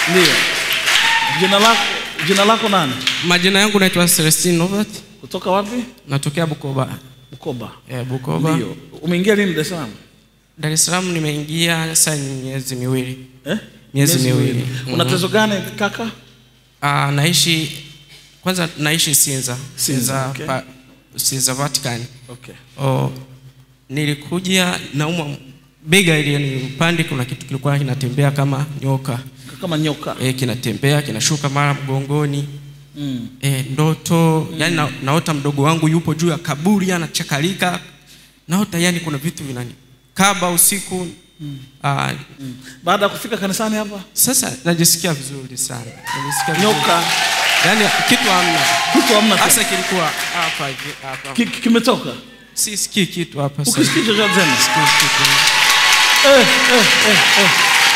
Ndio. Jina lako jina lako nani? Majina yangu naitwa Celestine Novat, Kutoka wapi? natokea Bukoba. Bukoba. Eh, Bukoba. Ndio. Umeingia lini Dar es Salaam? Dar es Salaam nimeingia sasa ni miezi miwili. Eh? Miezi miwili. Una Mhm. tezo gani kaka? Ah, naishi kwanza naishi Sinza. Sinza, okay. pa, Sinza Vatican. Okay. Oh, nilikuja naumwa bega ili ni upande kuna kitu kilikuwa kinatembea kama nyoka. Kama nyoka. Eh, kinatembea kinashuka mara mgongoni. Mm. E, ndoto yani na, naota mdogo wangu yupo juu ya kaburi anachakalika naota yani kuna vitu vinanikaba usiku mm. Aa, Baada ya kufika kanisani hapa, sasa najisikia vizuri sana najisikia vizuri. nyoka yani kitu hamna kitu hamna tena. hasa kilikuwa hapa hivi hapa Ki- ki- kimetoka. si sikii kitu hapa sasa. Ukisikii chochote tena. Sikii kitu. Eh, eh, eh, eh.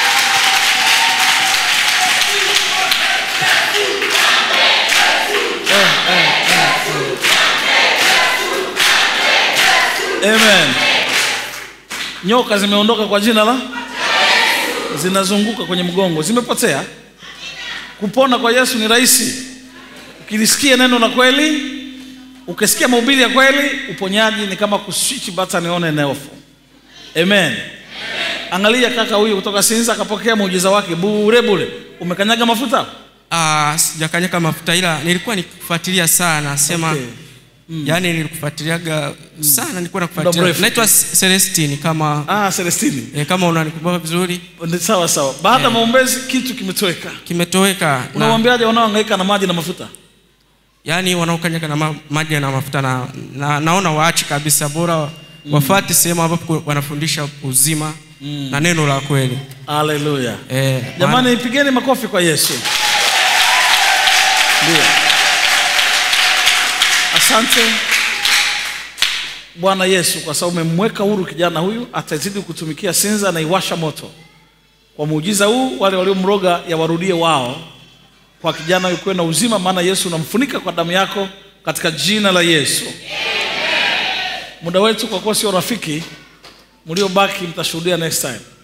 Amen. Nyoka zimeondoka kwa jina la zinazunguka kwenye mgongo, zimepotea. Kupona kwa Yesu ni rahisi. Ukilisikia neno la kweli, ukisikia mahubiri ya kweli, uponyaji ni kama kuswitch button on and off. Amen. Angalia kaka huyu kutoka Sinza akapokea muujiza wake bure bure. Umekanyaga mafuta? Ah, sijakanyaka mafuta ila nilikuwa nikifuatilia sana sema Okay. yani nilikufuatiliaga sana nilikuwa Muda nakufuatilia mrefu. naitwa Celestine kama Ah, Celestini. e, kama unanikumbuka vizuri Ni Sawa sawa. Baada ya maombezi kitu kimetoweka. kimetoweka na, Unamwambiaje wanaohangaika na maji na mafuta? yani wanaokanyaga na ma, maji na mafuta na, na, naona waache kabisa bora wafate sehemu ambapo wanafundisha uzima na neno la kweli Haleluya. e, Jamani ipigeni makofi kwa Yesu. Ndio. Asante Bwana Yesu kwa sababu umemweka huru kijana huyu, atazidi kutumikia Sinza na iwasha moto. Kwa muujiza huu, wale waliomroga yawarudie wao, kwa kijana huyu kuwe na uzima, maana Yesu unamfunika kwa damu yako, katika jina la Yesu. Muda wetu kwa kuwa sio rafiki, mliobaki mtashuhudia next time.